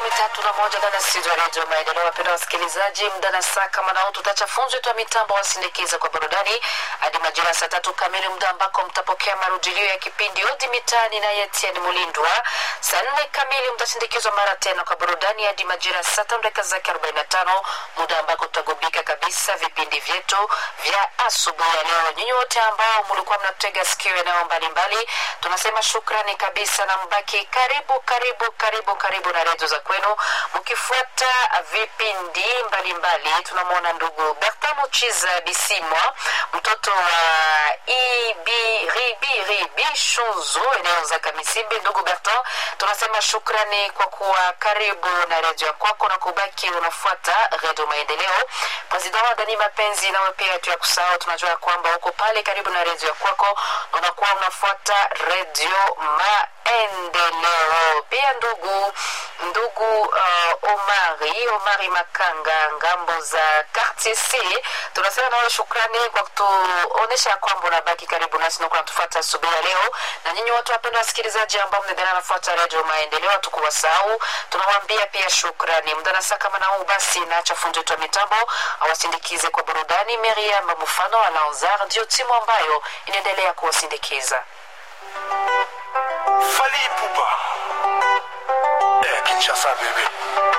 makumi tatu na moja ndani ya studio ya redio Maendeleo. Wapenda wasikilizaji, muda na saa kama nao tutacha funzo yetu ya mitambo wasindikiza kwa burudani hadi majira ya saa tatu kamili, muda ambako mtapokea marudilio ya kipindi Odi Mitaani na Etienne Mulindwa. Saa nne kamili mtasindikizwa mara tena kwa burudani hadi majira ya saa tano dakika zake arobaini na tano muda ambako tutagubika kabisa vipindi vyetu vya asubuhi ya leo. Nyinyi wote ambao mlikuwa mnatega sikio eneo mbalimbali, tunasema shukrani kabisa na mbaki karibu karibu karibu karibu na redio za kwenu mkifuata vipindi mbalimbali. Tunamwona ndugu Bertin Muchiza Bisimwa, mtoto wa Ibiribiribi Shunzu, eneo za Kamisimbi. Ndugu Bertin, tunasema shukrani kwa kuwa karibu na redio ya kwako na kubaki unafuata redio Maendeleo. President wa Dani Mapenzi, nawe pia tu ya kusahau, tunajua kwamba uko pale karibu na redio ya kwako na unakuwa unafuata redio Maendeleo. Pia ndugu ndugu uh, Omari Omari Makanga, ngambo za Quartier C, tunasema nawe shukrani kwa kutuonesha kwamba unabaki karibu nasi na kunatufuata asubuhi ya leo. Na nyinyi watu wapenda wasikilizaji ambao mnaendelea nafuata redio Maendeleo, hatukuwasahau, tunawaambia pia shukrani. Muda na saa kama na huu basi, naacha fundi wetu wa mitambo awasindikize kwa burudani. Miriam Mufano Alanzar ndio timu ambayo inaendelea kuwasindikiza. Fali Ipupa. Eh, Kinshasa bebe.